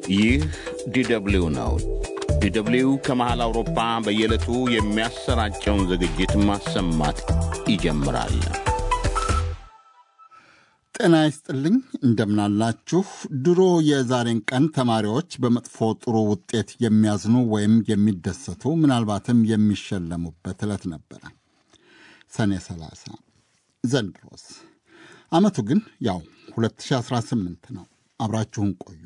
ይህ ዲደብሊው ነው። ዲደብሊው ከመሃል አውሮፓ በየዕለቱ የሚያሰራጨውን ዝግጅት ማሰማት ይጀምራል። ጤና ይስጥልኝ፣ እንደምናላችሁ። ድሮ የዛሬን ቀን ተማሪዎች በመጥፎ ጥሩ ውጤት የሚያዝኑ ወይም የሚደሰቱ ምናልባትም የሚሸለሙበት ዕለት ነበረ ሰኔ 30። ዘንድሮስ ዓመቱ ግን ያው 2018 ነው። አብራችሁን ቆዩ።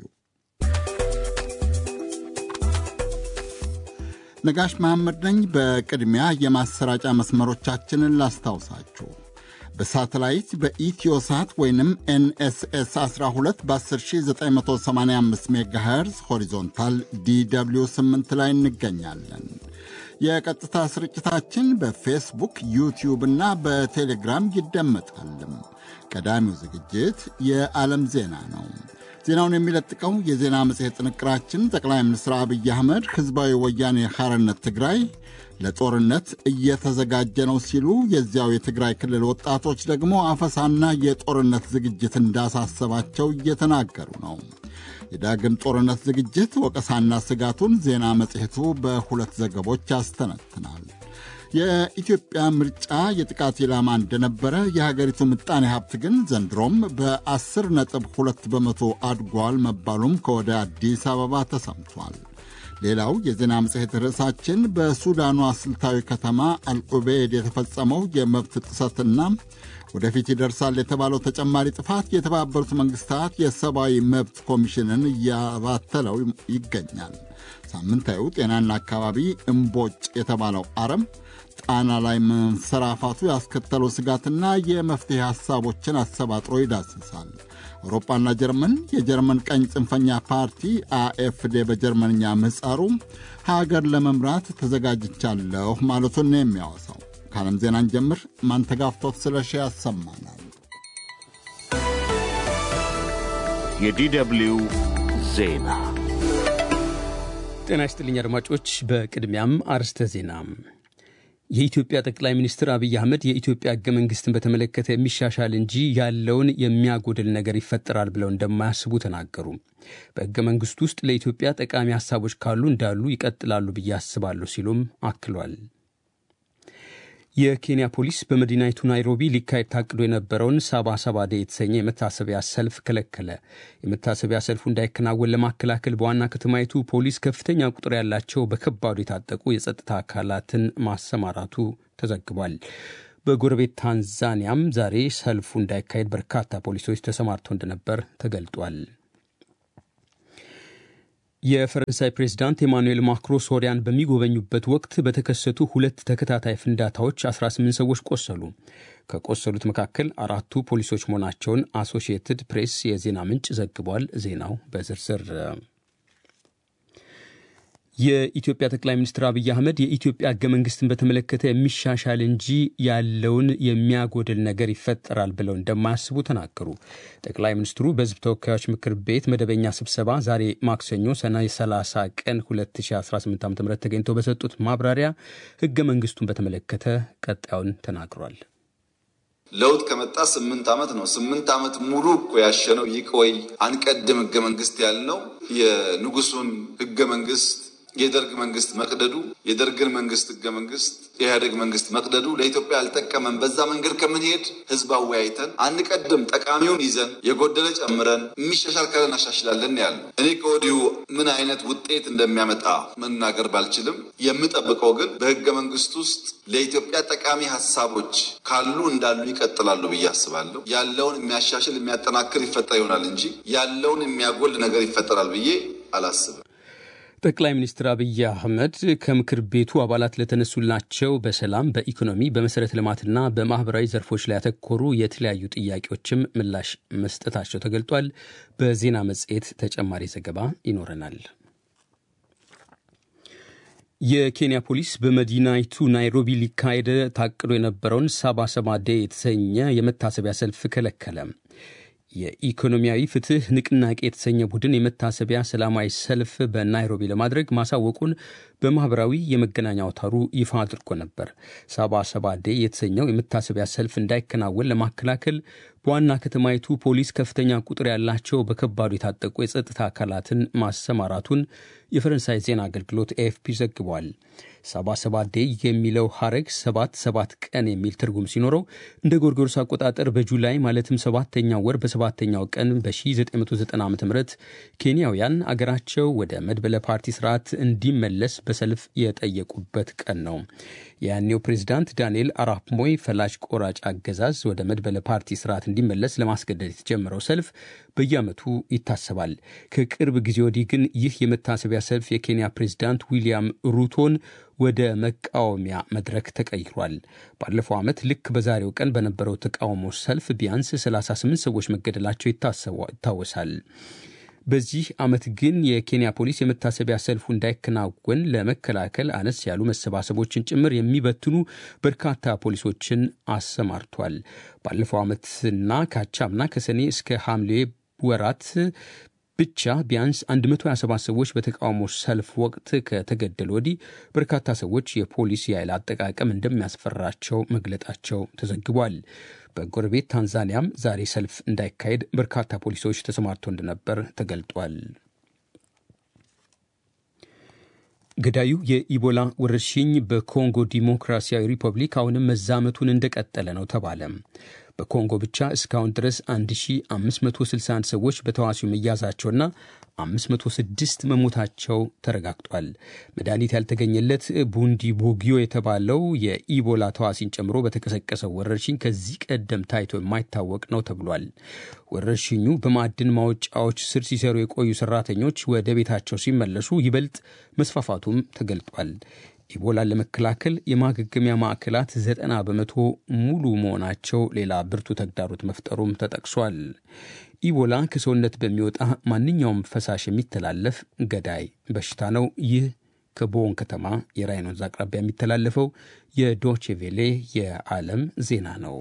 ነጋሽ መሐመድ ነኝ። በቅድሚያ የማሰራጫ መስመሮቻችንን ላስታውሳችሁ። በሳተላይት በኢትዮሳት ወይንም ኤንኤስኤስ 12 በ10985 ሜጋሄርዝ ሆሪዞንታል ዲw 8 ላይ እንገኛለን። የቀጥታ ስርጭታችን በፌስቡክ ዩቲዩብ እና በቴሌግራም ይደመጣልም። ቀዳሚው ዝግጅት የዓለም ዜና ነው። ዜናውን የሚለጥቀው የዜና መጽሔት ጥንቅራችን ጠቅላይ ሚኒስትር አብይ አህመድ ሕዝባዊ ወያኔ ሐርነት ትግራይ ለጦርነት እየተዘጋጀ ነው ሲሉ፣ የዚያው የትግራይ ክልል ወጣቶች ደግሞ አፈሳና የጦርነት ዝግጅት እንዳሳሰባቸው እየተናገሩ ነው። የዳግም ጦርነት ዝግጅት ወቀሳና ስጋቱን ዜና መጽሔቱ በሁለት ዘገቦች ያስተነትናል። የኢትዮጵያ ምርጫ የጥቃት ኢላማ እንደነበረ የሀገሪቱ ምጣኔ ሀብት ግን ዘንድሮም በ10 ነጥብ 2 በመቶ አድጓል መባሉም ከወደ አዲስ አበባ ተሰምቷል። ሌላው የዜና መጽሔት ርዕሳችን በሱዳኗ ስልታዊ ከተማ አልዑቤድ የተፈጸመው የመብት ጥሰትና ወደፊት ይደርሳል የተባለው ተጨማሪ ጥፋት የተባበሩት መንግስታት የሰብአዊ መብት ኮሚሽንን እያባተለው ይገኛል። ሳምንታዊው ጤናና አካባቢ እምቦጭ የተባለው አረም ጣና ላይ መንሰራፋቱ ያስከተለው ስጋትና የመፍትሄ ሐሳቦችን አሰባጥሮ ይዳስሳል። አውሮፓና ጀርመን የጀርመን ቀኝ ጽንፈኛ ፓርቲ አኤፍዴ በጀርመንኛ ምህጻሩ ሀገር ለመምራት ተዘጋጅቻለሁ ማለቱን ነው የሚያወሳው። ከዓለም ዜናን ጀምር ማንተጋፍቶት ስለሺ ያሰማናል። የዲደብሊው ዜና ጤና ይስጥልኝ አድማጮች። በቅድሚያም አርስተ ዜና የኢትዮጵያ ጠቅላይ ሚኒስትር አብይ አህመድ የኢትዮጵያ ሕገ መንግሥትን በተመለከተ የሚሻሻል እንጂ ያለውን የሚያጎድል ነገር ይፈጠራል ብለው እንደማያስቡ ተናገሩ። በሕገ መንግሥቱ ውስጥ ለኢትዮጵያ ጠቃሚ ሐሳቦች ካሉ እንዳሉ ይቀጥላሉ ብዬ አስባለሁ ሲሉም አክሏል። የኬንያ ፖሊስ በመዲናይቱ ናይሮቢ ሊካሄድ ታቅዶ የነበረውን ሳባ ሰባ ዴ የተሰኘ የመታሰቢያ ሰልፍ ከለከለ። የመታሰቢያ ሰልፉ እንዳይከናወን ለማከላከል በዋና ከተማይቱ ፖሊስ ከፍተኛ ቁጥር ያላቸው በከባዱ የታጠቁ የጸጥታ አካላትን ማሰማራቱ ተዘግቧል። በጎረቤት ታንዛኒያም ዛሬ ሰልፉ እንዳይካሄድ በርካታ ፖሊሶች ተሰማርተው እንደነበር ተገልጧል። የፈረንሳይ ፕሬዝዳንት ኤማኑኤል ማክሮ ሶሪያን በሚጎበኙበት ወቅት በተከሰቱ ሁለት ተከታታይ ፍንዳታዎች 18 ሰዎች ቆሰሉ። ከቆሰሉት መካከል አራቱ ፖሊሶች መሆናቸውን አሶሺየትድ ፕሬስ የዜና ምንጭ ዘግቧል። ዜናው በዝርዝር የኢትዮጵያ ጠቅላይ ሚኒስትር አብይ አህመድ የኢትዮጵያ ሕገ መንግስትን በተመለከተ የሚሻሻል እንጂ ያለውን የሚያጎድል ነገር ይፈጠራል ብለው እንደማያስቡ ተናገሩ። ጠቅላይ ሚኒስትሩ በሕዝብ ተወካዮች ምክር ቤት መደበኛ ስብሰባ ዛሬ ማክሰኞ ሰኔ 30 ቀን 2018 ዓ ም ተገኝተው በሰጡት ማብራሪያ ሕገ መንግስቱን በተመለከተ ቀጣዩን ተናግሯል። ለውጥ ከመጣ ስምንት ዓመት ነው። ስምንት ዓመት ሙሉ እኮ ያሸነው ይቆይ አንቀድም ሕገ መንግስት ያልነው የንጉሱን ሕገ መንግስት የደርግ መንግስት መቅደዱ የደርግን መንግስት ህገ መንግስት የኢህአዴግ መንግስት መቅደዱ ለኢትዮጵያ አልጠቀመም። በዛ መንገድ ከምንሄድ ህዝብ አወያይተን አንቀድም፣ ጠቃሚውን ይዘን የጎደለ ጨምረን የሚሻሻል ካለ እናሻሽላለን ያለ። እኔ ከወዲሁ ምን አይነት ውጤት እንደሚያመጣ መናገር ባልችልም የምጠብቀው ግን በህገ መንግስት ውስጥ ለኢትዮጵያ ጠቃሚ ሀሳቦች ካሉ እንዳሉ ይቀጥላሉ ብዬ አስባለሁ። ያለውን የሚያሻሽል የሚያጠናክር ይፈጠር ይሆናል እንጂ ያለውን የሚያጎል ነገር ይፈጠራል ብዬ አላስብም። ጠቅላይ ሚኒስትር አብይ አህመድ ከምክር ቤቱ አባላት ለተነሱላቸው በሰላም፣ በኢኮኖሚ፣ በመሠረተ ልማትና በማኅበራዊ ዘርፎች ላይ ያተኮሩ የተለያዩ ጥያቄዎችም ምላሽ መስጠታቸው ተገልጧል። በዜና መጽሔት ተጨማሪ ዘገባ ይኖረናል። የኬንያ ፖሊስ በመዲናይቱ ናይሮቢ ሊካሄድ ታቅዶ የነበረውን ሳባ ሰባ ዴ የተሰኘ የመታሰቢያ ሰልፍ ከለከለ። የኢኮኖሚያዊ ፍትህ ንቅናቄ የተሰኘ ቡድን የመታሰቢያ ሰላማዊ ሰልፍ በናይሮቢ ለማድረግ ማሳወቁን በማኅበራዊ የመገናኛ አውታሩ ይፋ አድርጎ ነበር። ሳባ ሰባ ዴ የተሰኘው የመታሰቢያ ሰልፍ እንዳይከናወን ለማከላከል በዋና ከተማይቱ ፖሊስ ከፍተኛ ቁጥር ያላቸው በከባዱ የታጠቁ የጸጥታ አካላትን ማሰማራቱን የፈረንሳይ ዜና አገልግሎት ኤኤፍፒ ዘግቧል። ሰባ ሰባ ዴይ የሚለው ሐረግ ሰባት ሰባት ቀን የሚል ትርጉም ሲኖረው እንደ ጎርጎሮስ አቆጣጠር በጁላይ ማለትም ሰባተኛው ወር በሰባተኛው ቀን በ1990 ዓ ም ኬንያውያን አገራቸው ወደ መድበለ ፓርቲ ስርዓት እንዲመለስ በሰልፍ የጠየቁበት ቀን ነው። የያኔው ፕሬዚዳንት ዳንኤል አራፕ ሞይ ፈላጭ ቆራጭ አገዛዝ ወደ መድበለ ፓርቲ ስርዓት እንዲመለስ ለማስገደድ የተጀመረው ሰልፍ በየዓመቱ ይታሰባል። ከቅርብ ጊዜ ወዲህ ግን ይህ የመታሰቢያ ሰልፍ የኬንያ ፕሬዚዳንት ዊልያም ሩቶን ወደ መቃወሚያ መድረክ ተቀይሯል። ባለፈው ዓመት ልክ በዛሬው ቀን በነበረው ተቃውሞ ሰልፍ ቢያንስ 38 ሰዎች መገደላቸው ይታወሳል። በዚህ ዓመት ግን የኬንያ ፖሊስ የመታሰቢያ ሰልፉ እንዳይከናወን ለመከላከል አነስ ያሉ መሰባሰቦችን ጭምር የሚበትኑ በርካታ ፖሊሶችን አሰማርቷል። ባለፈው ዓመትና ካቻምና ከሰኔ እስከ ሐምሌ ወራት ብቻ ቢያንስ 127 ሰዎች በተቃውሞ ሰልፍ ወቅት ከተገደሉ ወዲህ በርካታ ሰዎች የፖሊስ የኃይል አጠቃቀም እንደሚያስፈራቸው መግለጣቸው ተዘግቧል። በጎረቤት ታንዛኒያም ዛሬ ሰልፍ እንዳይካሄድ በርካታ ፖሊሶች ተሰማርተው እንደነበር ተገልጧል። ገዳዩ የኢቦላ ወረርሽኝ በኮንጎ ዲሞክራሲያዊ ሪፐብሊክ አሁንም መዛመቱን እንደቀጠለ ነው ተባለ። በኮንጎ ብቻ እስካሁን ድረስ 1561 ሰዎች በተዋሲው መያዛቸውና 506 መሞታቸው ተረጋግጧል። መድኃኒት ያልተገኘለት ቡንዲ ቦጊዮ የተባለው የኢቦላ ተዋሲን ጨምሮ በተቀሰቀሰው ወረርሽኝ ከዚህ ቀደም ታይቶ የማይታወቅ ነው ተብሏል። ወረርሽኙ በማዕድን ማውጫዎች ስር ሲሰሩ የቆዩ ሰራተኞች ወደ ቤታቸው ሲመለሱ ይበልጥ መስፋፋቱም ተገልጧል። ኢቦላን ለመከላከል የማገገሚያ ማዕከላት ዘጠና በመቶ ሙሉ መሆናቸው ሌላ ብርቱ ተግዳሮት መፍጠሩም ተጠቅሷል። ኢቦላ ከሰውነት በሚወጣ ማንኛውም ፈሳሽ የሚተላለፍ ገዳይ በሽታ ነው። ይህ ከቦን ከተማ የራይን ወንዝ አቅራቢያ የሚተላለፈው የዶቼቬሌ የዓለም ዜና ነው።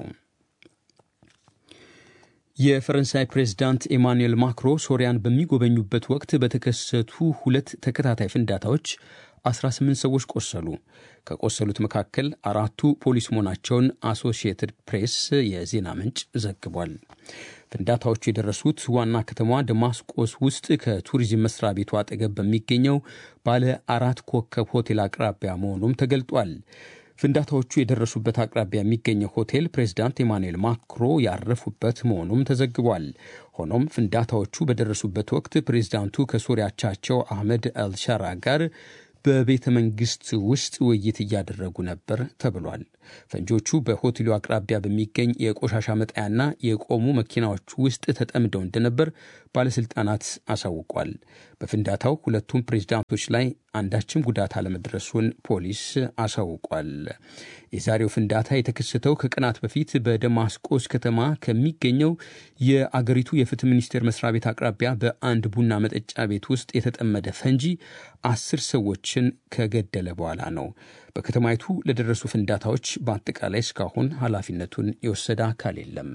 የፈረንሳይ ፕሬዝዳንት ኤማኑኤል ማክሮ ሶሪያን በሚጎበኙበት ወቅት በተከሰቱ ሁለት ተከታታይ ፍንዳታዎች 18 ሰዎች ቆሰሉ። ከቆሰሉት መካከል አራቱ ፖሊስ መሆናቸውን አሶሺየትድ ፕሬስ የዜና ምንጭ ዘግቧል። ፍንዳታዎቹ የደረሱት ዋና ከተማዋ ደማስቆስ ውስጥ ከቱሪዝም መስሪያ ቤቱ አጠገብ በሚገኘው ባለ አራት ኮከብ ሆቴል አቅራቢያ መሆኑም ተገልጧል። ፍንዳታዎቹ የደረሱበት አቅራቢያ የሚገኘው ሆቴል ፕሬዚዳንት ኤማኑኤል ማክሮ ያረፉበት መሆኑም ተዘግቧል። ሆኖም ፍንዳታዎቹ በደረሱበት ወቅት ፕሬዚዳንቱ ከሶሪያቻቸው አህመድ አልሻራ ጋር በቤተ መንግስት ውስጥ ውይይት እያደረጉ ነበር ተብሏል። ፈንጆቹ በሆቴሉ አቅራቢያ በሚገኝ የቆሻሻ መጣያና የቆሙ መኪናዎች ውስጥ ተጠምደው እንደነበር ባለሥልጣናት አሳውቋል። በፍንዳታው ሁለቱም ፕሬዚዳንቶች ላይ አንዳችም ጉዳት አለመድረሱን ፖሊስ አሳውቋል። የዛሬው ፍንዳታ የተከሰተው ከቀናት በፊት በደማስቆስ ከተማ ከሚገኘው የአገሪቱ የፍትህ ሚኒስቴር መስሪያ ቤት አቅራቢያ በአንድ ቡና መጠጫ ቤት ውስጥ የተጠመደ ፈንጂ አስር ሰዎችን ከገደለ በኋላ ነው። በከተማይቱ ለደረሱ ፍንዳታዎች በአጠቃላይ እስካሁን ኃላፊነቱን የወሰደ አካል የለም።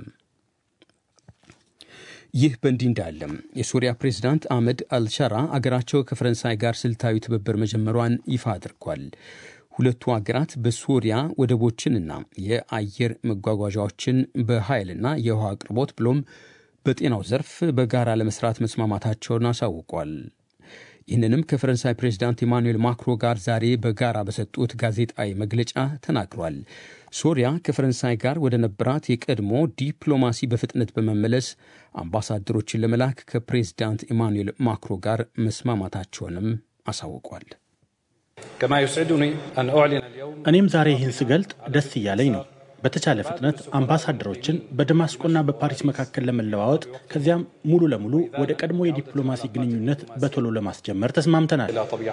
ይህ በእንዲህ እንዳለም የሱሪያ ፕሬዝዳንት አህመድ አልሻራ አገራቸው ከፈረንሳይ ጋር ስልታዊ ትብብር መጀመሯን ይፋ አድርጓል። ሁለቱ አገራት በሱሪያ ወደቦችንና የአየር መጓጓዣዎችን በኃይልና የውሃ አቅርቦት ብሎም በጤናው ዘርፍ በጋራ ለመስራት መስማማታቸውን አሳውቋል። ይህንንም ከፈረንሳይ ፕሬዚዳንት ኢማኑኤል ማክሮ ጋር ዛሬ በጋራ በሰጡት ጋዜጣዊ መግለጫ ተናግሯል። ሶሪያ ከፈረንሳይ ጋር ወደ ነበራት የቀድሞ ዲፕሎማሲ በፍጥነት በመመለስ አምባሳደሮችን ለመላክ ከፕሬዚዳንት ኢማኑኤል ማክሮ ጋር መስማማታቸውንም አሳውቋል። እኔም ዛሬ ይህን ስገልጥ ደስ እያለኝ ነው። በተቻለ ፍጥነት አምባሳደሮችን በደማስቆና በፓሪስ መካከል ለመለዋወጥ ከዚያም ሙሉ ለሙሉ ወደ ቀድሞ የዲፕሎማሲ ግንኙነት በቶሎ ለማስጀመር ተስማምተናል።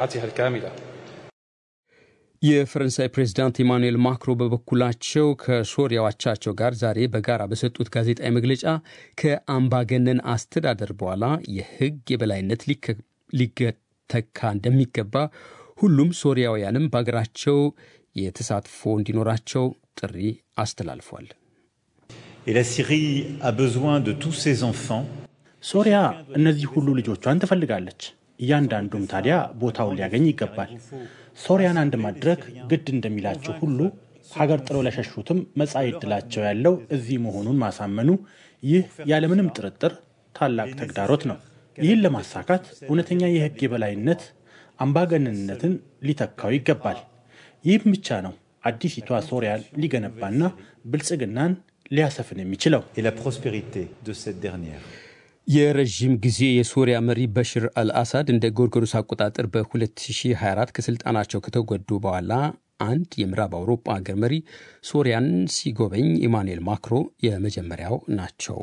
የፈረንሳይ ፕሬዝዳንት ኢማኑኤል ማክሮ በበኩላቸው ከሶሪያው አቻቸው ጋር ዛሬ በጋራ በሰጡት ጋዜጣዊ መግለጫ ከአምባገነን አስተዳደር በኋላ የሕግ የበላይነት ሊተካ እንደሚገባ ሁሉም ሶሪያውያንም በሀገራቸው የተሳትፎ እንዲኖራቸው ጥሪ አስተላልፏል። Et la Syrie a besoin de tous ses enfants. ሶሪያ እነዚህ ሁሉ ልጆቿን ትፈልጋለች። እያንዳንዱም ታዲያ ቦታውን ሊያገኝ ይገባል። ሶሪያን አንድ ማድረግ ግድ እንደሚላቸው ሁሉ ሀገር ጥለው ለሸሹትም መጻኢ ዕድላቸው ያለው እዚህ መሆኑን ማሳመኑ ይህ ያለምንም ጥርጥር ታላቅ ተግዳሮት ነው። ይህን ለማሳካት እውነተኛ የሕግ የበላይነት አምባገነንነትን ሊተካው ይገባል። ይህም ብቻ ነው አዲሲቷ ሶሪያን ሊገነባና ብልጽግናን ሊያሰፍን የሚችለው። et la prospérité de cette dernière. የረዥም ጊዜ የሶሪያ መሪ በሽር አልአሳድ እንደ ጎርጎሮስ አቆጣጠር በ2024 ከስልጣናቸው ከተጎዱ በኋላ አንድ የምዕራብ አውሮፓ ሀገር መሪ ሶሪያን ሲጎበኝ ኢማኑኤል ማክሮ የመጀመሪያው ናቸው።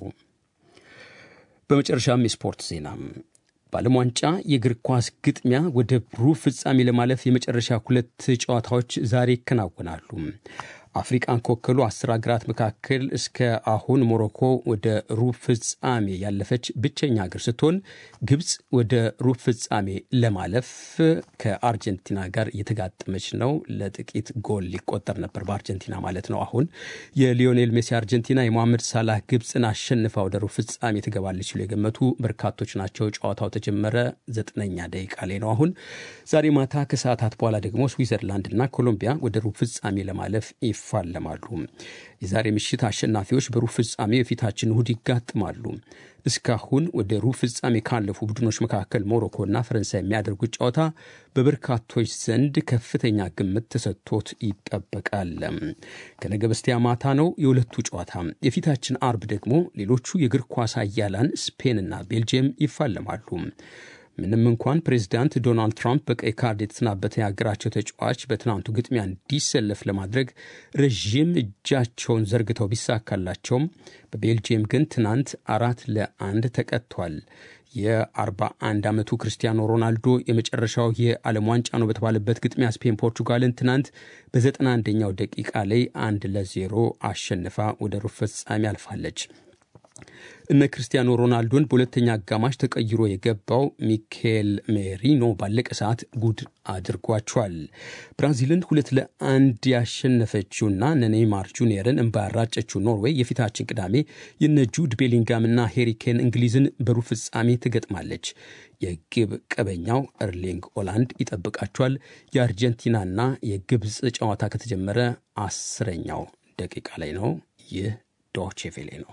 በመጨረሻም የስፖርት ዜና በዓለም ዋንጫ የእግር ኳስ ግጥሚያ ወደ ሩብ ፍጻሜ ለማለፍ የመጨረሻ ሁለት ጨዋታዎች ዛሬ ይከናወናሉ። አፍሪቃን ከወከሉ አስር ሀገራት መካከል እስከ አሁን ሞሮኮ ወደ ሩብ ፍጻሜ ያለፈች ብቸኛ ሀገር ስትሆን ግብፅ ወደ ሩብ ፍጻሜ ለማለፍ ከአርጀንቲና ጋር የተጋጠመች ነው። ለጥቂት ጎል ሊቆጠር ነበር በአርጀንቲና ማለት ነው። አሁን የሊዮኔል ሜሲ አርጀንቲና የሞሐመድ ሳላህ ግብፅን አሸንፋ ወደ ሩብ ፍጻሜ ትገባለች ሲሉ የገመቱ በርካቶች ናቸው። ጨዋታው ተጀመረ ዘጠነኛ ደቂቃ ላይ ነው። አሁን ዛሬ ማታ ከሰዓታት በኋላ ደግሞ ስዊዘርላንድና ኮሎምቢያ ወደ ሩብ ፍጻሜ ለማለፍ ይፋለማሉ። የዛሬ ምሽት አሸናፊዎች በሩብ ፍጻሜ የፊታችን እሁድ ይጋጥማሉ። እስካሁን ወደ ሩብ ፍጻሜ ካለፉ ቡድኖች መካከል ሞሮኮና ፈረንሳይ የሚያደርጉት ጨዋታ በበርካቶች ዘንድ ከፍተኛ ግምት ተሰጥቶት ይጠበቃል። ከነገ በስቲያ ማታ ነው የሁለቱ ጨዋታ። የፊታችን አርብ ደግሞ ሌሎቹ የእግር ኳስ አያላን ስፔንና ቤልጅየም ይፋለማሉ። ምንም እንኳን ፕሬዚዳንት ዶናልድ ትራምፕ በቀይ ካርድ የተሰናበተ የሀገራቸው ተጫዋች በትናንቱ ግጥሚያ እንዲሰለፍ ለማድረግ ረዥም እጃቸውን ዘርግተው ቢሳካላቸውም በቤልጅየም ግን ትናንት አራት ለአንድ ተቀጥቷል። የ41 ዓመቱ ክርስቲያኖ ሮናልዶ የመጨረሻው የዓለም ዋንጫ ነው በተባለበት ግጥሚያ ስፔን ፖርቹጋልን ትናንት በ91ኛው ደቂቃ ላይ አንድ ለዜሮ አሸንፋ ወደ ሩብ ፍጻሜ አልፋለች። እነ ክርስቲያኖ ሮናልዶን በሁለተኛ አጋማሽ ተቀይሮ የገባው ሚኬል ሜሪኖ ባለቀ ሰዓት ጉድ አድርጓቸዋል። ብራዚልን ሁለት ለአንድ ያሸነፈችውና ኔይማር ጁኒየርን እንባ ያራጨችው ኖርዌይ የፊታችን ቅዳሜ የነ ጁድ ቤሊንጋምና ሄሪኬን እንግሊዝን በሩብ ፍጻሜ ትገጥማለች። የግብ ቀበኛው ኤርሊንግ ኦላንድ ይጠብቃቸዋል። የአርጀንቲናና የግብፅ ጨዋታ ከተጀመረ አስረኛው ደቂቃ ላይ ነው። ይህ ዶቼ ቬሌ ነው።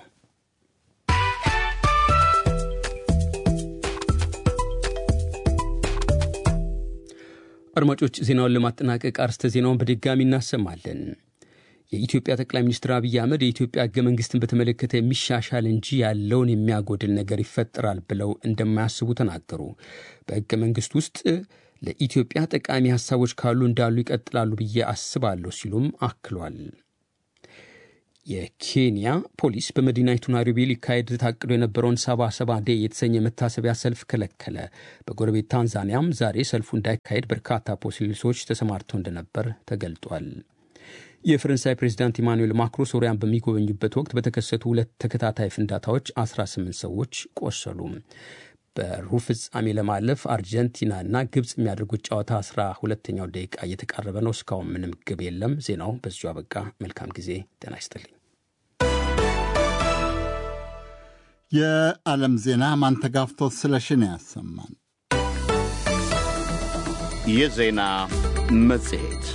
አድማጮች ዜናውን ለማጠናቀቅ አርስተ ዜናውን በድጋሚ እናሰማለን። የኢትዮጵያ ጠቅላይ ሚኒስትር አብይ አህመድ የኢትዮጵያ ሕገ መንግስትን በተመለከተ የሚሻሻል እንጂ ያለውን የሚያጎድል ነገር ይፈጠራል ብለው እንደማያስቡ ተናገሩ። በሕገ መንግስት ውስጥ ለኢትዮጵያ ጠቃሚ ሀሳቦች ካሉ እንዳሉ ይቀጥላሉ ብዬ አስባለሁ ሲሉም አክሏል። የኬንያ ፖሊስ በመዲናይቱ ናይሮቢ ሊካሄድ ታቅዶ የነበረውን ሰባ ሰባ ዴ የተሰኘ መታሰቢያ ሰልፍ ከለከለ። በጎረቤት ታንዛኒያም ዛሬ ሰልፉ እንዳይካሄድ በርካታ ፖሊሶች ተሰማርተው እንደነበር ተገልጧል። የፈረንሳይ ፕሬዚዳንት ኢማኑኤል ማክሮ ሶሪያን በሚጎበኙበት ወቅት በተከሰቱ ሁለት ተከታታይ ፍንዳታዎች 18 ሰዎች ቆሰሉ። በሩብ ፍጻሜ ለማለፍ አርጀንቲናና ግብፅ የሚያደርጉት ጨዋታ አስራ ሁለተኛው ደቂቃ እየተቃረበ ነው። እስካሁን ምንም ግብ የለም። ዜናው በዚሁ አበቃ። መልካም ጊዜ። ጤና ይስጥልኝ። የዓለም ዜና ማንተጋፍቶት ስለሽን ያሰማን። የዜና መጽሔት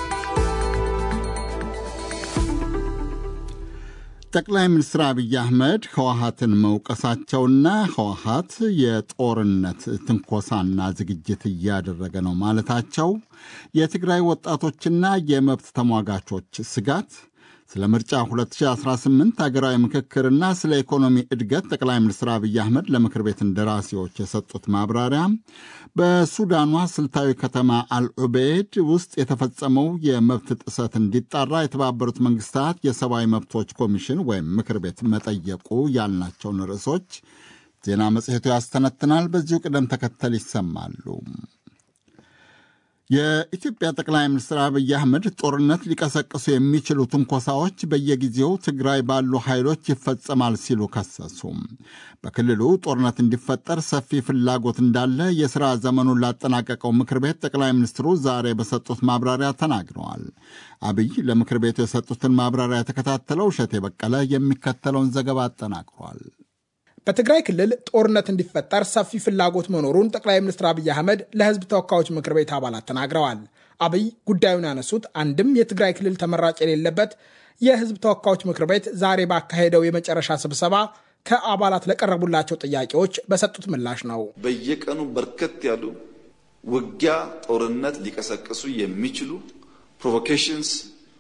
ጠቅላይ ሚኒስትር አብይ አህመድ ህወሀትን መውቀሳቸውና ህወሀት የጦርነት ትንኮሳና ዝግጅት እያደረገ ነው ማለታቸው የትግራይ ወጣቶችና የመብት ተሟጋቾች ስጋት ስለ ምርጫ 2018 ሀገራዊ ምክክርና ስለ ኢኮኖሚ እድገት ጠቅላይ ሚኒስትር አብይ አህመድ ለምክር ቤት እንደራሴዎች የሰጡት ማብራሪያ፣ በሱዳኗ ስልታዊ ከተማ አልዑቤድ ውስጥ የተፈጸመው የመብት ጥሰት እንዲጣራ የተባበሩት መንግስታት የሰብአዊ መብቶች ኮሚሽን ወይም ምክር ቤት መጠየቁ ያልናቸውን ርዕሶች ዜና መጽሔቱ ያስተነትናል። በዚሁ ቅደም ተከተል ይሰማሉ። የኢትዮጵያ ጠቅላይ ሚኒስትር አብይ አህመድ ጦርነት ሊቀሰቅሱ የሚችሉ ትንኮሳዎች በየጊዜው ትግራይ ባሉ ኃይሎች ይፈጸማል ሲሉ ከሰሱ። በክልሉ ጦርነት እንዲፈጠር ሰፊ ፍላጎት እንዳለ የሥራ ዘመኑን ላጠናቀቀው ምክር ቤት ጠቅላይ ሚኒስትሩ ዛሬ በሰጡት ማብራሪያ ተናግረዋል። አብይ ለምክር ቤቱ የሰጡትን ማብራሪያ የተከታተለው እሸቴ በቀለ የሚከተለውን ዘገባ አጠናቅሯል። በትግራይ ክልል ጦርነት እንዲፈጠር ሰፊ ፍላጎት መኖሩን ጠቅላይ ሚኒስትር አብይ አህመድ ለሕዝብ ተወካዮች ምክር ቤት አባላት ተናግረዋል። አብይ ጉዳዩን ያነሱት አንድም የትግራይ ክልል ተመራጭ የሌለበት የሕዝብ ተወካዮች ምክር ቤት ዛሬ ባካሄደው የመጨረሻ ስብሰባ ከአባላት ለቀረቡላቸው ጥያቄዎች በሰጡት ምላሽ ነው። በየቀኑ በርከት ያሉ ውጊያ፣ ጦርነት ሊቀሰቅሱ የሚችሉ ፕሮቮኬሽንስ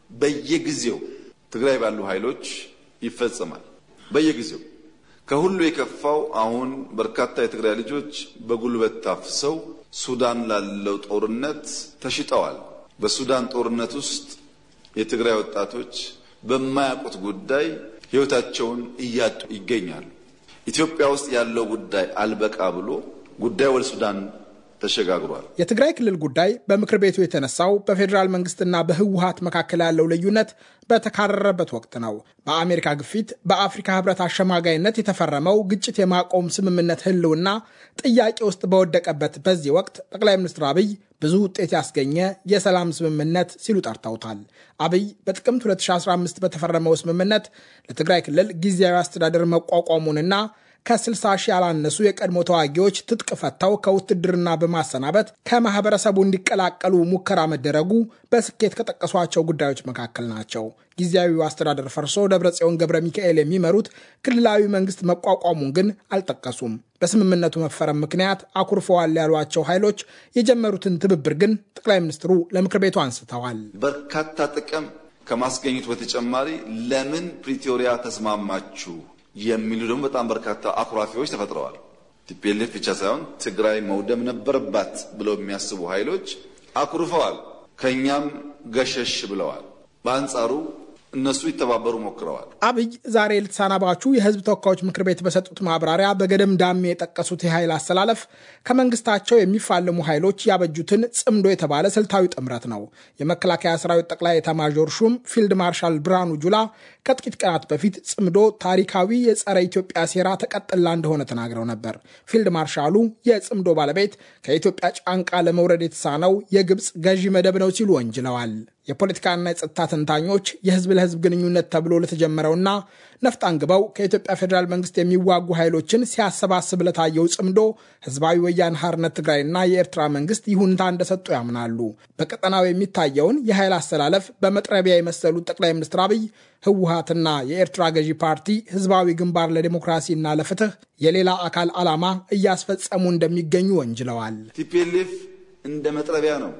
በየጊዜው ትግራይ ባሉ ኃይሎች ይፈጸማል። በየጊዜው ከሁሉ የከፋው አሁን በርካታ የትግራይ ልጆች በጉልበት ታፍሰው ሱዳን ላለው ጦርነት ተሽጠዋል። በሱዳን ጦርነት ውስጥ የትግራይ ወጣቶች በማያውቁት ጉዳይ ሕይወታቸውን እያጡ ይገኛሉ። ኢትዮጵያ ውስጥ ያለው ጉዳይ አልበቃ ብሎ ጉዳይ ወደ ሱዳን ተሸጋግሯል። የትግራይ ክልል ጉዳይ በምክር ቤቱ የተነሳው በፌዴራል መንግስትና በህወሀት መካከል ያለው ልዩነት በተካረረበት ወቅት ነው። በአሜሪካ ግፊት በአፍሪካ ህብረት አሸማጋይነት የተፈረመው ግጭት የማቆም ስምምነት ህልውና ጥያቄ ውስጥ በወደቀበት በዚህ ወቅት ጠቅላይ ሚኒስትር አብይ ብዙ ውጤት ያስገኘ የሰላም ስምምነት ሲሉ ጠርተውታል። አብይ በጥቅምት 2015 በተፈረመው ስምምነት ለትግራይ ክልል ጊዜያዊ አስተዳደር መቋቋሙንና ከ60 ሺህ ያላነሱ የቀድሞ ተዋጊዎች ትጥቅ ፈተው ከውትድርና በማሰናበት ከማህበረሰቡ እንዲቀላቀሉ ሙከራ መደረጉ በስኬት ከጠቀሷቸው ጉዳዮች መካከል ናቸው። ጊዜያዊው አስተዳደር ፈርሶ ደብረጽዮን ገብረ ሚካኤል የሚመሩት ክልላዊ መንግስት መቋቋሙን ግን አልጠቀሱም። በስምምነቱ መፈረም ምክንያት አኩርፈዋል ያሏቸው ኃይሎች የጀመሩትን ትብብር ግን ጠቅላይ ሚኒስትሩ ለምክር ቤቱ አንስተዋል። በርካታ ጥቅም ከማስገኘቱ በተጨማሪ ለምን ፕሪቶሪያ ተስማማችሁ የሚሉ ደግሞ በጣም በርካታ አኩራፊዎች ተፈጥረዋል። ቲፒኤልኤፍ ብቻ ሳይሆን ትግራይ መውደም ነበረባት ብለው የሚያስቡ ኃይሎች አኩርፈዋል፣ ከእኛም ገሸሽ ብለዋል። በአንጻሩ እነሱ ይተባበሩ ሞክረዋል። አብይ ዛሬ ልትሳናባቹ የህዝብ ተወካዮች ምክር ቤት በሰጡት ማብራሪያ በገደም ዳሜ የጠቀሱት የኃይል አሰላለፍ ከመንግስታቸው የሚፋለሙ ኃይሎች ያበጁትን ጽምዶ የተባለ ስልታዊ ጥምረት ነው። የመከላከያ ሰራዊት ጠቅላይ ኤታማዦር ሹም ፊልድ ማርሻል ብርሃኑ ጁላ ከጥቂት ቀናት በፊት ጽምዶ ታሪካዊ የጸረ ኢትዮጵያ ሴራ ተቀጥላ እንደሆነ ተናግረው ነበር። ፊልድ ማርሻሉ የጽምዶ ባለቤት ከኢትዮጵያ ጫንቃ ለመውረድ የተሳነው የግብፅ ገዢ መደብ ነው ሲሉ ወንጅለዋል። የፖለቲካና የጸጥታ ተንታኞች የህዝብ ለህዝብ ግንኙነት ተብሎ ለተጀመረውና ነፍጥ አንግበው ከኢትዮጵያ ፌዴራል መንግስት የሚዋጉ ኃይሎችን ሲያሰባስብ ለታየው ጽምዶ ህዝባዊ ወያነ ሓርነት ትግራይና የኤርትራ መንግስት ይሁንታ እንደሰጡ ያምናሉ። በቀጠናው የሚታየውን የኃይል አሰላለፍ በመጥረቢያ የመሰሉት ጠቅላይ ሚኒስትር አብይ ህወሀትና የኤርትራ ገዢ ፓርቲ ህዝባዊ ግንባር ለዲሞክራሲና ለፍትህ የሌላ አካል ዓላማ እያስፈጸሙ እንደሚገኙ ወንጅለዋል። ቲፒኤልኤፍ እንደ መጥረቢያ ነው፣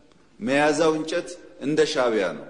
መያዛው እንጨት እንደ ሻዕቢያ ነው።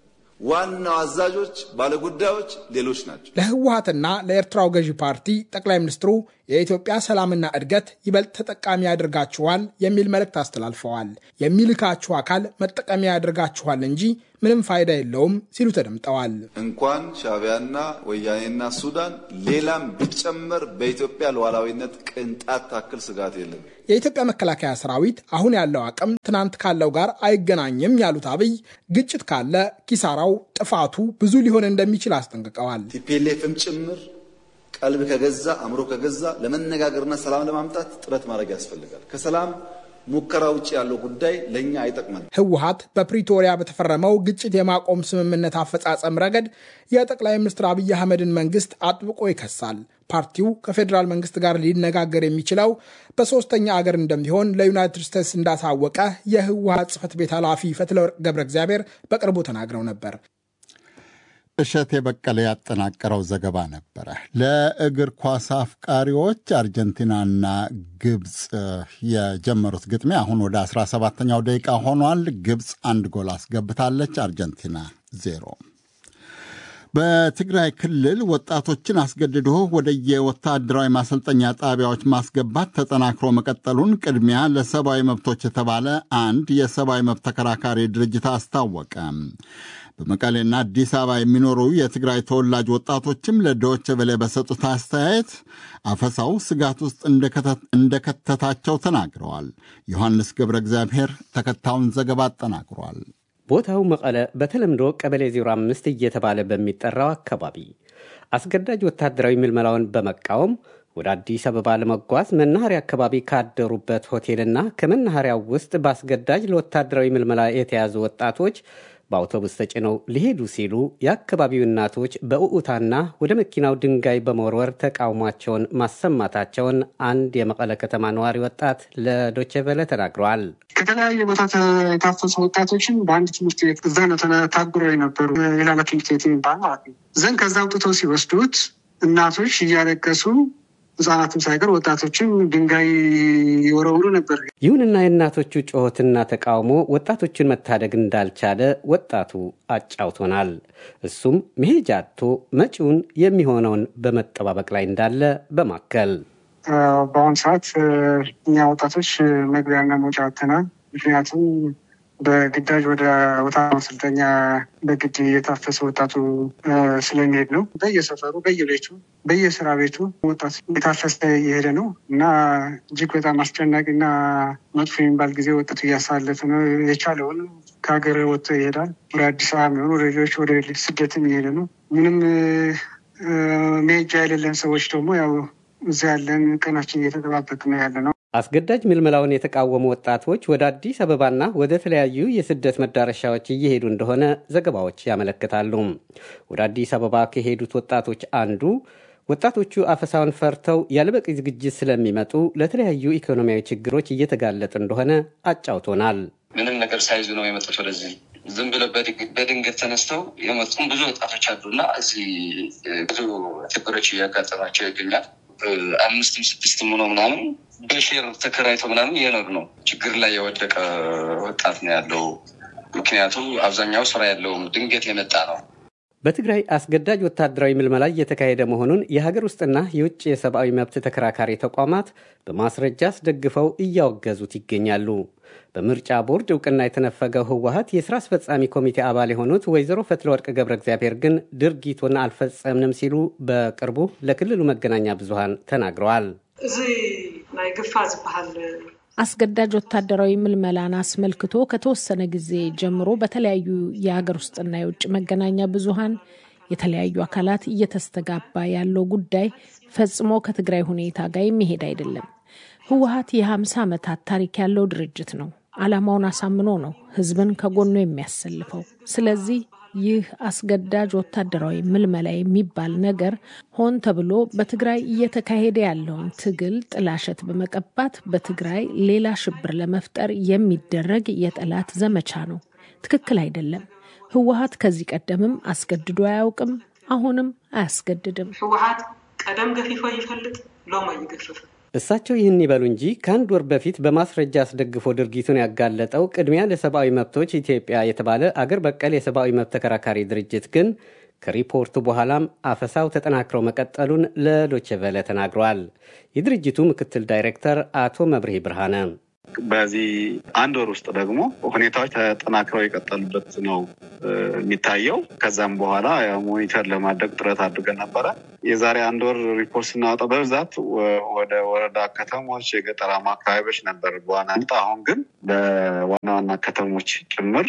ዋናው አዛዦች ባለጉዳዮች ሌሎች ናቸው። ለህወሀትና ለኤርትራው ገዢ ፓርቲ ጠቅላይ ሚኒስትሩ የኢትዮጵያ ሰላምና እድገት ይበልጥ ተጠቃሚ ያደርጋችኋል የሚል መልእክት አስተላልፈዋል። የሚልካችሁ አካል መጠቀሚያ ያደርጋችኋል እንጂ ምንም ፋይዳ የለውም ሲሉ ተደምጠዋል። እንኳን ሻዕቢያና ወያኔና ሱዳን ሌላም ቢጨመር በኢትዮጵያ ሉዓላዊነት ቅንጣት ታክል ስጋት የለም። የኢትዮጵያ መከላከያ ሰራዊት አሁን ያለው አቅም ትናንት ካለው ጋር አይገናኝም ያሉት አብይ ግጭት ካለ ኪሳራው፣ ጥፋቱ ብዙ ሊሆን እንደሚችል አስጠንቅቀዋል። ቲፒኤልኤፍም ጭምር ቀልብ ከገዛ አእምሮ ከገዛ ለመነጋገርና ሰላም ለማምጣት ጥረት ማድረግ ያስፈልጋል። ከሰላም ሙከራ ውጭ ያለው ጉዳይ ለእኛ አይጠቅመን። ህወሀት በፕሪቶሪያ በተፈረመው ግጭት የማቆም ስምምነት አፈጻጸም ረገድ የጠቅላይ ሚኒስትር አብይ አህመድን መንግስት አጥብቆ ይከሳል። ፓርቲው ከፌዴራል መንግስት ጋር ሊነጋገር የሚችለው በሶስተኛ አገር እንደሚሆን ለዩናይትድ ስቴትስ እንዳሳወቀ የህወሀት ጽህፈት ቤት ኃላፊ ፈትለወርቅ ገብረ እግዚአብሔር በቅርቡ ተናግረው ነበር። እሸት የበቀለ ያጠናቀረው ዘገባ ነበረ። ለእግር ኳስ አፍቃሪዎች አርጀንቲናና ግብፅ የጀመሩት ግጥሚያ አሁን ወደ 17ኛው ደቂቃ ሆኗል። ግብፅ አንድ ጎል አስገብታለች፣ አርጀንቲና ዜሮ። በትግራይ ክልል ወጣቶችን አስገድዶ ወደ የወታደራዊ ማሰልጠኛ ጣቢያዎች ማስገባት ተጠናክሮ መቀጠሉን ቅድሚያ ለሰብአዊ መብቶች የተባለ አንድ የሰብአዊ መብት ተከራካሪ ድርጅት አስታወቀ። በመቀሌና አዲስ አበባ የሚኖሩ የትግራይ ተወላጅ ወጣቶችም ለዶይቼ ቬለ በሰጡት አስተያየት አፈሳው ስጋት ውስጥ እንደከተታቸው ተናግረዋል። ዮሐንስ ገብረ እግዚአብሔር ተከታዩን ዘገባ አጠናቅሯል። ቦታው መቀለ በተለምዶ ቀበሌ 05 እየተባለ በሚጠራው አካባቢ አስገዳጅ ወታደራዊ ምልመላውን በመቃወም ወደ አዲስ አበባ ለመጓዝ መናኸሪያ አካባቢ ካደሩበት ሆቴልና ከመናኸሪያው ውስጥ በአስገዳጅ ለወታደራዊ ምልመላ የተያዙ ወጣቶች በአውቶቡስ ተጭነው ሊሄዱ ሲሉ የአካባቢው እናቶች በእዑታና ወደ መኪናው ድንጋይ በመወርወር ተቃውሟቸውን ማሰማታቸውን አንድ የመቀለ ከተማ ነዋሪ ወጣት ለዶቼ ቬለ ተናግረዋል። ከተለያየ ቦታ የታፈሱ ወጣቶችን በአንድ ትምህርት ቤት እዛ ነው ታጉረው የነበሩ የላላ ትምህርት ቤት የሚባል ማለት ነው። ዘን ከዛ አውጥተው ሲወስዱት እናቶች እያለቀሱ ህጻናትም ሳይቀር ወጣቶችም ድንጋይ ይወረውሩ ነበር። ይሁንና የእናቶቹ ጩኸትና ተቃውሞ ወጣቶቹን መታደግ እንዳልቻለ ወጣቱ አጫውቶናል። እሱም መሄጃ አጥቶ መጪውን የሚሆነውን በመጠባበቅ ላይ እንዳለ በማከል በአሁኑ ሰዓት እኛ ወጣቶች መግቢያና መውጫ አጥተናል። ምክንያቱም በግዳጅ ወደ ወታ ማሰልጠኛ በግድ የታፈሰ ወጣቱ ስለሚሄድ ነው። በየሰፈሩ፣ በየቤቱ፣ በየስራ ቤቱ ወጣት የታፈሰ እየሄደ ነው እና እጅግ በጣም አስጨናቂና መጥፎ የሚባል ጊዜ ወጣቱ እያሳለፈ ነው። የቻለውን ከሀገር ወጥቶ ይሄዳል። ወደ አዲስ አበባ የሚሆኑ ወደ ሌሎች ወደ ስደትም እየሄደ ነው። ምንም መሄጃ የሌለን ሰዎች ደግሞ ያው እዚ ያለን ቀናችን እየተጠባበቅ ነው ያለ ነው። አስገዳጅ ምልመላውን የተቃወሙ ወጣቶች ወደ አዲስ አበባና ወደ ተለያዩ የስደት መዳረሻዎች እየሄዱ እንደሆነ ዘገባዎች ያመለክታሉ። ወደ አዲስ አበባ ከሄዱት ወጣቶች አንዱ ወጣቶቹ አፈሳውን ፈርተው ያለበቂ ዝግጅት ስለሚመጡ ለተለያዩ ኢኮኖሚያዊ ችግሮች እየተጋለጡ እንደሆነ አጫውቶናል። ምንም ነገር ሳይዙ ነው የመጡት ወደዚህ ዝም ብለው በድንገት ተነስተው የመጡም ብዙ ወጣቶች አሉና እዚህ ብዙ ችግሮች እያጋጠማቸው ይገኛል። አምስትም ስድስትም ሆኖ ምናምን በሼር ተከራይቶ ምናምን እየኖር ነው። ችግር ላይ የወደቀ ወጣት ነው ያለው። ምክንያቱም አብዛኛው ስራ ያለውም ድንገት የመጣ ነው። በትግራይ አስገዳጅ ወታደራዊ ምልመላ እየተካሄደ መሆኑን የሀገር ውስጥና የውጭ የሰብአዊ መብት ተከራካሪ ተቋማት በማስረጃ አስደግፈው እያወገዙት ይገኛሉ። በምርጫ ቦርድ እውቅና የተነፈገው ህወሀት የስራ አስፈጻሚ ኮሚቴ አባል የሆኑት ወይዘሮ ፈትለወርቅ ገብረ እግዚአብሔር ግን ድርጊቱን አልፈጸምንም ሲሉ በቅርቡ ለክልሉ መገናኛ ብዙሃን ተናግረዋል። እዚ ናይ ግፋ ዝበሃል አስገዳጅ ወታደራዊ ምልመላን አስመልክቶ ከተወሰነ ጊዜ ጀምሮ በተለያዩ የሀገር ውስጥና የውጭ መገናኛ ብዙሃን የተለያዩ አካላት እየተስተጋባ ያለው ጉዳይ ፈጽሞ ከትግራይ ሁኔታ ጋር የሚሄድ አይደለም። ህወሀት የ50 ዓመታት ታሪክ ያለው ድርጅት ነው። ዓላማውን አሳምኖ ነው ህዝብን ከጎኑ የሚያሰልፈው። ስለዚህ ይህ አስገዳጅ ወታደራዊ ምልመላ የሚባል ነገር ሆን ተብሎ በትግራይ እየተካሄደ ያለውን ትግል ጥላሸት በመቀባት በትግራይ ሌላ ሽብር ለመፍጠር የሚደረግ የጠላት ዘመቻ ነው። ትክክል አይደለም። ህወሀት ከዚህ ቀደምም አስገድዶ አያውቅም፣ አሁንም አያስገድድም። ህወሀት ቀደም ገፊፎ ይፈልጥ ሎሞ ይገፍፍ እሳቸው ይህን ይበሉ እንጂ ከአንድ ወር በፊት በማስረጃ አስደግፎ ድርጊቱን ያጋለጠው ቅድሚያ ለሰብአዊ መብቶች ኢትዮጵያ የተባለ አገር በቀል የሰብአዊ መብት ተከራካሪ ድርጅት ግን ከሪፖርቱ በኋላም አፈሳው ተጠናክረው መቀጠሉን ለዶችቨለ ተናግረዋል። የድርጅቱ ምክትል ዳይሬክተር አቶ መብርሄ ብርሃነ በዚህ አንድ ወር ውስጥ ደግሞ ሁኔታዎች ተጠናክረው የቀጠሉበት ነው የሚታየው። ከዛም በኋላ ሞኒተር ለማድረግ ጥረት አድርገን ነበረ። የዛሬ አንድ ወር ሪፖርት ስናወጣ በብዛት ወደ ወረዳ ከተሞች፣ የገጠራማ አካባቢዎች ነበር በዋናነት። አሁን ግን በዋና ዋና ከተሞች ጭምር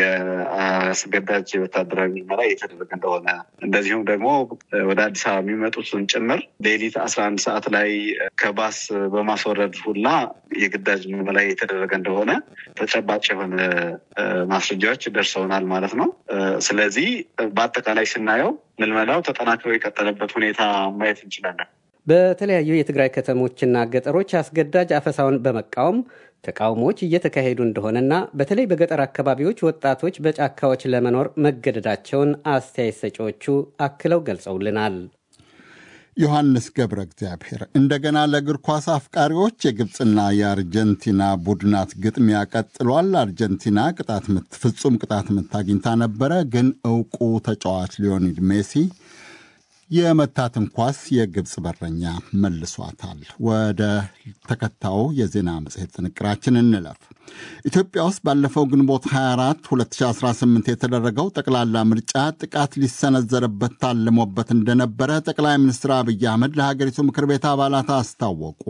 የአስገዳጅ ወታደራዊ ምርመራ እየተደረገ እንደሆነ እንደዚሁም ደግሞ ወደ አዲስ አበባ የሚመጡትን ጭምር ሌሊት አስራ አንድ ሰዓት ላይ ከባስ በማስወረድ ሁላ የግዳጅ ምርመራ እየተደረገ እንደሆነ ተጨባጭ የሆነ ማስረጃዎች ደርሰውናል ማለት ነው። ስለዚህ በአጠቃላይ ስናየው ምልመላው ተጠናክሮ የቀጠለበት ሁኔታ ማየት እንችላለን። በተለያዩ የትግራይ ከተሞችና ገጠሮች አስገዳጅ አፈሳውን በመቃወም ተቃውሞዎች እየተካሄዱ እንደሆነና በተለይ በገጠር አካባቢዎች ወጣቶች በጫካዎች ለመኖር መገደዳቸውን አስተያየት ሰጪዎቹ አክለው ገልጸውልናል። ዮሐንስ ገብረ እግዚአብሔር እንደገና ለእግር ኳስ አፍቃሪዎች የግብፅና የአርጀንቲና ቡድናት ግጥሚያ ቀጥሏል። አርጀንቲና ቅጣት ምት ፍጹም ቅጣት ምት አግኝታ ነበረ፣ ግን እውቁ ተጫዋች ሊዮኔል ሜሲ የመታትን ኳስ የግብፅ በረኛ መልሷታል። ወደ ተከታዩ የዜና መጽሔት ጥንቅራችን እንለፍ። ኢትዮጵያ ውስጥ ባለፈው ግንቦት 24 2018 የተደረገው ጠቅላላ ምርጫ ጥቃት ሊሰነዘርበት ታልሞበት እንደነበረ ጠቅላይ ሚኒስትር አብይ አህመድ ለሀገሪቱ ምክር ቤት አባላት አስታወቁ።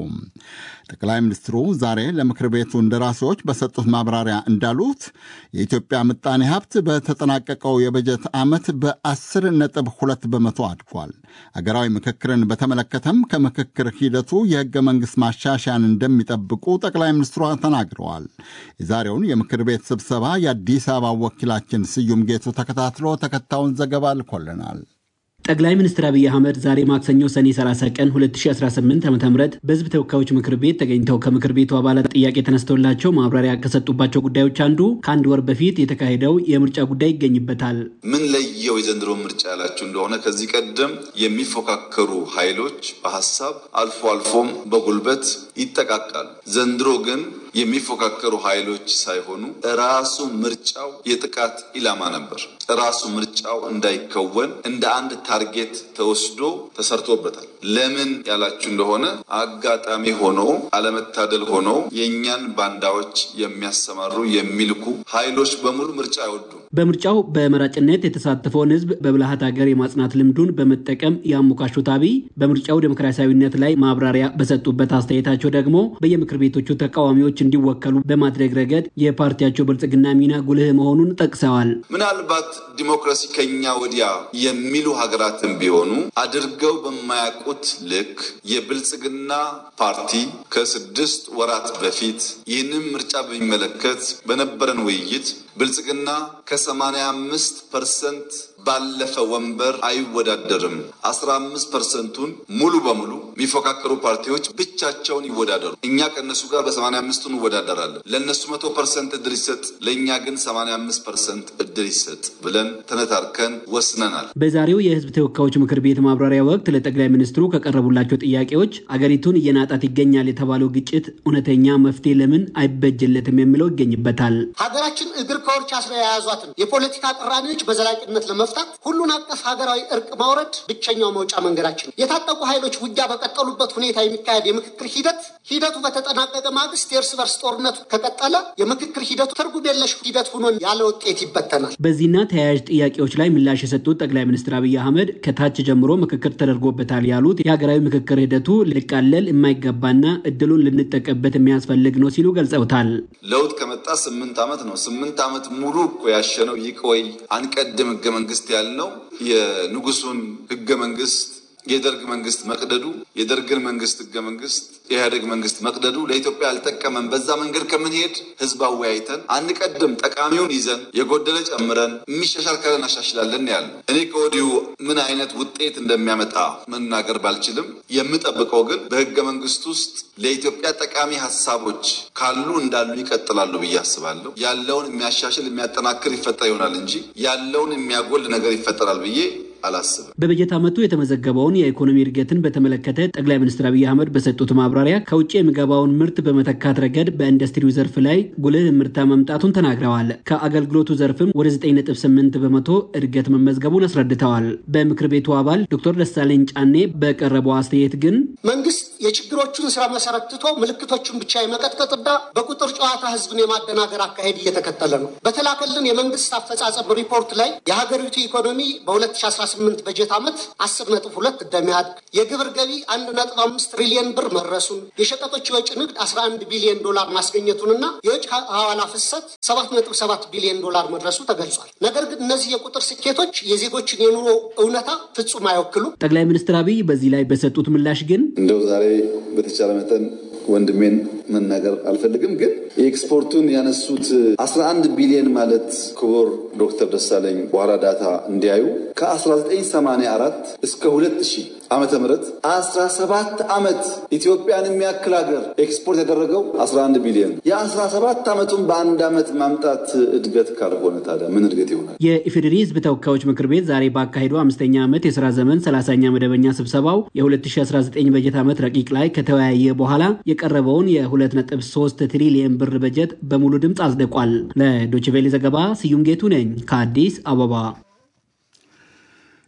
ጠቅላይ ሚኒስትሩ ዛሬ ለምክር ቤቱ እንደራሴዎች በሰጡት ማብራሪያ እንዳሉት የኢትዮጵያ ምጣኔ ሀብት በተጠናቀቀው የበጀት ዓመት በ10 ነጥብ 2 በመቶ አድጓል። አገራዊ ምክክርን በተመለከተም ከምክክር ሂደቱ የሕገ መንግሥት ማሻሻያን እንደሚጠብቁ ጠቅላይ ሚኒስትሯ ተናግረዋል። የዛሬውን የምክር ቤት ስብሰባ የአዲስ አበባ ወኪላችን ስዩም ጌቱ ተከታትሎ ተከታዩን ዘገባ ልኮልናል። ጠቅላይ ሚኒስትር አብይ አህመድ ዛሬ ማክሰኞ ሰኔ 30 ቀን 2018 ዓ ም በህዝብ ተወካዮች ምክር ቤት ተገኝተው ከምክር ቤቱ አባላት ጥያቄ ተነስተውላቸው ማብራሪያ ከሰጡባቸው ጉዳዮች አንዱ ከአንድ ወር በፊት የተካሄደው የምርጫ ጉዳይ ይገኝበታል። ምን ለየው የዘንድሮ ምርጫ ያላችሁ እንደሆነ ከዚህ ቀደም የሚፎካከሩ ኃይሎች በሀሳብ አልፎ አልፎም በጉልበት ይጠቃቃሉ። ዘንድሮ ግን የሚፎካከሩ ኃይሎች ሳይሆኑ ራሱ ምርጫው የጥቃት ኢላማ ነበር። ራሱ ምርጫው እንዳይከወን እንደ አንድ ታርጌት ተወስዶ ተሰርቶበታል። ለምን ያላችሁ እንደሆነ አጋጣሚ ሆኖ አለመታደል ሆኖ የእኛን ባንዳዎች የሚያሰማሩ የሚልኩ ኃይሎች በሙሉ ምርጫ አይወዱም። በምርጫው በመራጭነት የተሳተፈውን ህዝብ በብልሃት ሀገር የማጽናት ልምዱን በመጠቀም ያሞካሹት አብይ በምርጫው ዴሞክራሲያዊነት ላይ ማብራሪያ በሰጡበት አስተያየታቸው ደግሞ በየምክር ቤቶቹ ተቃዋሚዎች እንዲወከሉ በማድረግ ረገድ የፓርቲያቸው ብልጽግና ሚና ጉልህ መሆኑን ጠቅሰዋል። ምናልባት ዲሞክራሲ ከኛ ወዲያ የሚሉ ሀገራትን ቢሆኑ አድርገው በማያውቁት ልክ የብልጽግና ፓርቲ ከስድስት ወራት በፊት ይህንን ምርጫ በሚመለከት በነበረን ውይይት ብልጽግና ከሰማንያ አምስት ፐርሰንት ባለፈ ወንበር አይወዳደርም። አስራ አምስት ፐርሰንቱን ሙሉ በሙሉ የሚፎካከሩ ፓርቲዎች ብቻቸውን ይወዳደሩ። እኛ ከእነሱ ጋር በሰማንያ አምስቱ እንወዳደራለን። ለእነሱ መቶ ፐርሰንት እድል ይሰጥ፣ ለእኛ ግን ሰማንያ አምስት ፐርሰንት እድል ይሰጥ ብለን ተነታርከን ወስነናል። በዛሬው የህዝብ ተወካዮች ምክር ቤት ማብራሪያ ወቅት ለጠቅላይ ሚኒስትሩ ከቀረቡላቸው ጥያቄዎች አገሪቱን እየናጣት ይገኛል የተባለው ግጭት እውነተኛ መፍትሄ ለምን አይበጅለትም የሚለው ይገኝበታል። ሀገራችን እግር ከወርች አስራ የያዟትን የፖለቲካ ቅራኔዎች በዘላቂነት ለመፍታት ሁሉን አቀፍ ሀገራዊ እርቅ ማውረድ ብቸኛው መውጫ መንገዳችን ነው። የታጠቁ ኃይሎች ውጊያ በቀጠሉበት ሁኔታ የሚካሄድ የምክክር ሂደት ሂደቱ በተጠናቀቀ ማግስት የእርስ በርስ ጦርነቱ ከቀጠለ የምክክር ሂደቱ ትርጉም የለሽ ሂደት ሆኖ ያለ ውጤት ይበተናል። በዚህና ተያያዥ ጥያቄዎች ላይ ምላሽ የሰጡት ጠቅላይ ሚኒስትር አብይ አህመድ ከታች ጀምሮ ምክክር ተደርጎበታል ያሉት የሀገራዊ ምክክር ሂደቱ ሊቃለል የማይገባና እድሉን ልንጠቀምበት የሚያስፈልግ ነው ሲሉ ገልጸውታል። ለውጥ ከመጣ ስምንት ዓመት ነው። ስምንት ዓመት ሙሉ እኮ ያሸነው ይቆይ አንቀድም ህገ መንግስት ያልነው የንጉሱን ህገ መንግስት የደርግ መንግስት መቅደዱ የደርግን መንግስት ህገ መንግስት የኢህአዴግ መንግስት መቅደዱ ለኢትዮጵያ አልጠቀመም። በዛ መንገድ ከምንሄድ ህዝብ አወያይተን አንቀድም፣ ጠቃሚውን ይዘን የጎደለ ጨምረን የሚሻሻል ካለ እናሻሽላለን ያለ እኔ ከወዲሁ ምን አይነት ውጤት እንደሚያመጣ መናገር ባልችልም የምጠብቀው ግን በህገ መንግስት ውስጥ ለኢትዮጵያ ጠቃሚ ሀሳቦች ካሉ እንዳሉ ይቀጥላሉ ብዬ አስባለሁ። ያለውን የሚያሻሽል የሚያጠናክር ይፈጠር ይሆናል እንጂ ያለውን የሚያጎል ነገር ይፈጠራል ብዬ አላስብም። በበጀት ዓመቱ የተመዘገበውን የኢኮኖሚ እድገትን በተመለከተ ጠቅላይ ሚኒስትር አብይ አህመድ በሰጡት ማብራሪያ ከውጭ የሚገባውን ምርት በመተካት ረገድ በኢንዱስትሪው ዘርፍ ላይ ጉልህ ምርታ መምጣቱን ተናግረዋል። ከአገልግሎቱ ዘርፍም ወደ 9.8 በመቶ እድገት መመዝገቡን አስረድተዋል። በምክር ቤቱ አባል ዶክተር ደሳለኝ ጫኔ በቀረበው አስተያየት ግን መንግስት የችግሮቹን ስራ መሰረት ትቶ ምልክቶቹን ብቻ የመቀጥቀጥና በቁጥር ጨዋታ ህዝብን የማደናገር አካሄድ እየተከተለ ነው። በተላከልን የመንግስት አፈጻጸም ሪፖርት ላይ የሀገሪቱ ኢኮኖሚ በ2018 በጀት ዓመት 10.2 እንደሚያድግ የግብር ገቢ 1.5 ትሪሊየን ብር መድረሱን የሸቀጦች የወጭ ንግድ 11 ቢሊዮን ዶላር ማስገኘቱንና የውጭ ሐዋላ ፍሰት 7.7 ቢሊዮን ዶላር መድረሱ ተገልጿል። ነገር ግን እነዚህ የቁጥር ስኬቶች የዜጎችን የኑሮ እውነታ ፍጹም አይወክሉም። ጠቅላይ ሚኒስትር አብይ በዚህ ላይ በሰጡት ምላሽ ግን እንደው ዛሬ በተቻለ መጠን ወንድሜን መናገር አልፈልግም፣ ግን የኤክስፖርቱን ያነሱት 11 ቢሊዮን ማለት ክቡር ዶክተር ደሳለኝ በኋላ ዳታ እንዲያዩ ከ1984 እስከ 2000 ዓመተ ምህረት 17 ዓመት ኢትዮጵያን የሚያክል ሀገር ኤክስፖርት ያደረገው 11 ቢሊዮን የ17 ዓመቱን በአንድ ዓመት ማምጣት እድገት ካልሆነ ታዲያ ምን እድገት ይሆናል? የኢፌዴሪ ሕዝብ ተወካዮች ምክር ቤት ዛሬ ባካሄደው አምስተኛ ዓመት የስራ ዘመን 30ኛ መደበኛ ስብሰባው የ2019 በጀት ዓመት ረቂቅ ላይ ከተወያየ በኋላ የቀረበውን የ2.3 ትሪሊየን ብር በጀት በሙሉ ድምፅ አጽድቋል። ለዶችቬሌ ዘገባ ስዩም ጌቱ ነኝ ከአዲስ አበባ።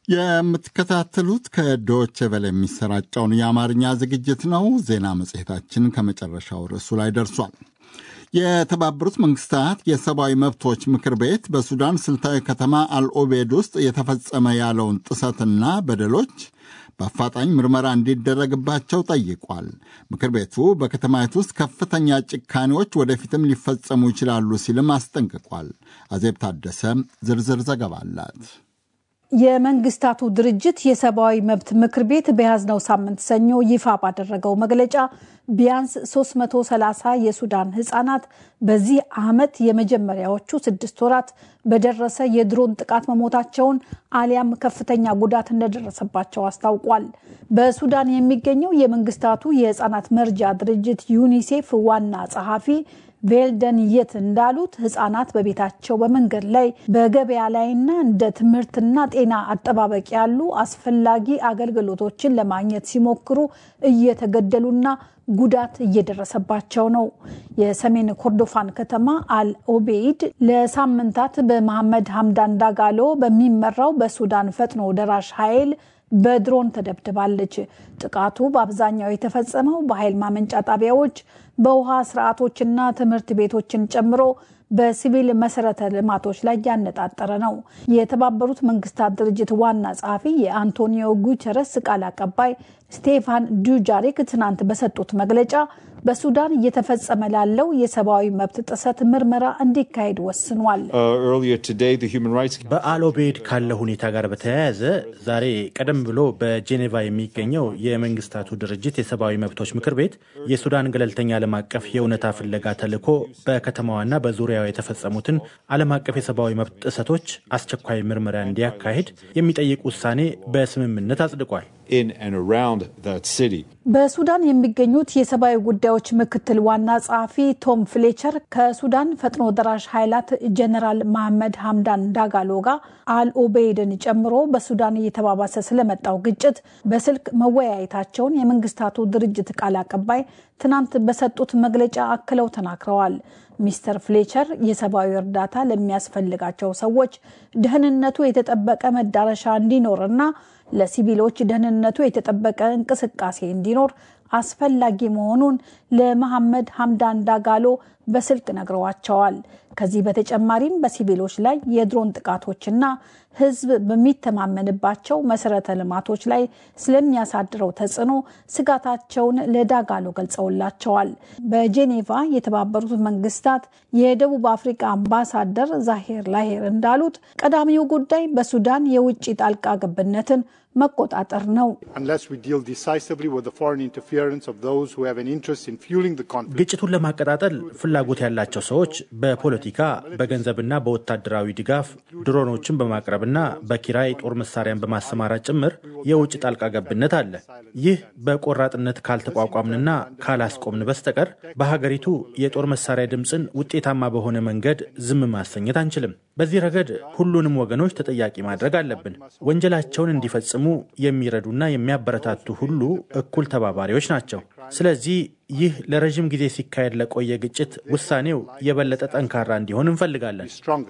የምትከታተሉት ከዶች ቨለ የሚሰራጨውን የአማርኛ ዝግጅት ነው። ዜና መጽሔታችን ከመጨረሻው ርዕሱ ላይ ደርሷል። የተባበሩት መንግስታት የሰብአዊ መብቶች ምክር ቤት በሱዳን ስልታዊ ከተማ አልኦቤድ ውስጥ የተፈጸመ ያለውን ጥሰትና በደሎች በአፋጣኝ ምርመራ እንዲደረግባቸው ጠይቋል። ምክር ቤቱ በከተማይቱ ውስጥ ከፍተኛ ጭካኔዎች ወደፊትም ሊፈጸሙ ይችላሉ ሲልም አስጠንቅቋል። አዜብ ታደሰ ዝርዝር ዘገባ አላት። የመንግስታቱ ድርጅት የሰብአዊ መብት ምክር ቤት በያዝነው ሳምንት ሰኞ ይፋ ባደረገው መግለጫ ቢያንስ 330 የሱዳን ህጻናት በዚህ ዓመት የመጀመሪያዎቹ ስድስት ወራት በደረሰ የድሮን ጥቃት መሞታቸውን አሊያም ከፍተኛ ጉዳት እንደደረሰባቸው አስታውቋል። በሱዳን የሚገኘው የመንግስታቱ የህጻናት መርጃ ድርጅት ዩኒሴፍ ዋና ጸሐፊ ቬልደን የት እንዳሉት ህጻናት በቤታቸው በመንገድ ላይ በገበያ ላይና እንደ ትምህርትና ጤና አጠባበቅ ያሉ አስፈላጊ አገልግሎቶችን ለማግኘት ሲሞክሩ እየተገደሉና ጉዳት እየደረሰባቸው ነው። የሰሜን ኮርዶፋን ከተማ አል ኦቤይድ ለሳምንታት በመሐመድ ሀምዳን ዳጋሎ በሚመራው በሱዳን ፈጥኖ ደራሽ ኃይል በድሮን ተደብድባለች። ጥቃቱ በአብዛኛው የተፈጸመው በኃይል ማመንጫ ጣቢያዎች፣ በውሃ ስርዓቶችና ትምህርት ቤቶችን ጨምሮ በሲቪል መሰረተ ልማቶች ላይ ያነጣጠረ ነው። የተባበሩት መንግስታት ድርጅት ዋና ጸሐፊ የአንቶኒዮ ጉተረስ ቃል አቀባይ ስቴፋን ዱጃሪክ ትናንት በሰጡት መግለጫ በሱዳን እየተፈጸመ ላለው የሰብአዊ መብት ጥሰት ምርመራ እንዲካሄድ ወስኗል። በአልኦቤድ ካለው ሁኔታ ጋር በተያያዘ ዛሬ ቀደም ብሎ በጄኔቫ የሚገኘው የመንግስታቱ ድርጅት የሰብአዊ መብቶች ምክር ቤት የሱዳን ገለልተኛ ዓለም አቀፍ የእውነታ ፍለጋ ተልዕኮ በከተማዋና በዙሪያው የተፈጸሙትን ዓለም አቀፍ የሰብአዊ መብት ጥሰቶች አስቸኳይ ምርመራ እንዲያካሄድ የሚጠይቅ ውሳኔ በስምምነት አጽድቋል። በሱዳን የሚገኙት የሰብአዊ ጉዳዮች ምክትል ዋና ጸሐፊ ቶም ፍሌቸር ከሱዳን ፈጥኖ ደራሽ ኃይላት ጀነራል መሐመድ ሀምዳን ዳጋሎ ጋር አልኦቤይድን ጨምሮ በሱዳን እየተባባሰ ስለመጣው ግጭት በስልክ መወያየታቸውን የመንግስታቱ ድርጅት ቃል አቀባይ ትናንት በሰጡት መግለጫ አክለው ተናግረዋል። ሚስተር ፍሌቸር የሰብአዊ እርዳታ ለሚያስፈልጋቸው ሰዎች ደህንነቱ የተጠበቀ መዳረሻ እንዲኖርና ለሲቪሎች ደህንነቱ የተጠበቀ እንቅስቃሴ እንዲኖር አስፈላጊ መሆኑን ለመሐመድ ሀምዳን ዳጋሎ በስልክ ነግረዋቸዋል። ከዚህ በተጨማሪም በሲቪሎች ላይ የድሮን ጥቃቶችና ሕዝብ በሚተማመንባቸው መሰረተ ልማቶች ላይ ስለሚያሳድረው ተጽዕኖ ስጋታቸውን ለዳጋሎ ገልጸውላቸዋል። በጄኔቫ የተባበሩት መንግስታት የደቡብ አፍሪካ አምባሳደር ዛሄር ላሄር እንዳሉት ቀዳሚው ጉዳይ በሱዳን የውጭ ጣልቃ ገብነትን መቆጣጠር ነው። ግጭቱን ለማቀጣጠል ፍላጎት ያላቸው ሰዎች በፖለቲካ በገንዘብና በወታደራዊ ድጋፍ ድሮኖችን በማቅረብና በኪራይ ጦር መሳሪያን በማሰማራት ጭምር የውጭ ጣልቃ ገብነት አለ። ይህ በቆራጥነት ካልተቋቋምንና ካላስቆምን በስተቀር በሀገሪቱ የጦር መሳሪያ ድምፅን ውጤታማ በሆነ መንገድ ዝም ማሰኘት አንችልም። በዚህ ረገድ ሁሉንም ወገኖች ተጠያቂ ማድረግ አለብን። ወንጀላቸውን እንዲፈጽሙ የሚረዱና የሚያበረታቱ ሁሉ እኩል ተባባሪዎች ናቸው። ስለዚህ ይህ ለረዥም ጊዜ ሲካሄድ ለቆየ ግጭት ውሳኔው የበለጠ ጠንካራ እንዲሆን እንፈልጋለን።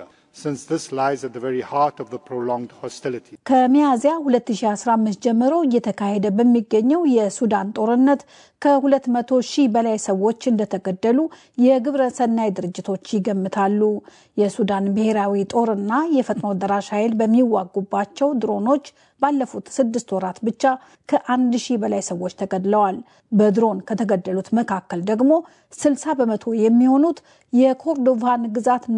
ከሚያዝያ 2015 ጀምሮ እየተካሄደ በሚገኘው የሱዳን ጦርነት ከ200 ሺህ በላይ ሰዎች እንደተገደሉ የግብረ ሰናይ ድርጅቶች ይገምታሉ። የሱዳን ብሔራዊ ጦርና የፈጥኖ ደራሽ ኃይል በሚዋጉባቸው ድሮኖች ባለፉት ስድስት ወራት ብቻ ከአንድ ሺህ በላይ ሰዎች ተገድለዋል። በድሮን ከተገደሉት መካከል ደግሞ 60 በመቶ የሚሆኑት የኮርዶቫን ግዛት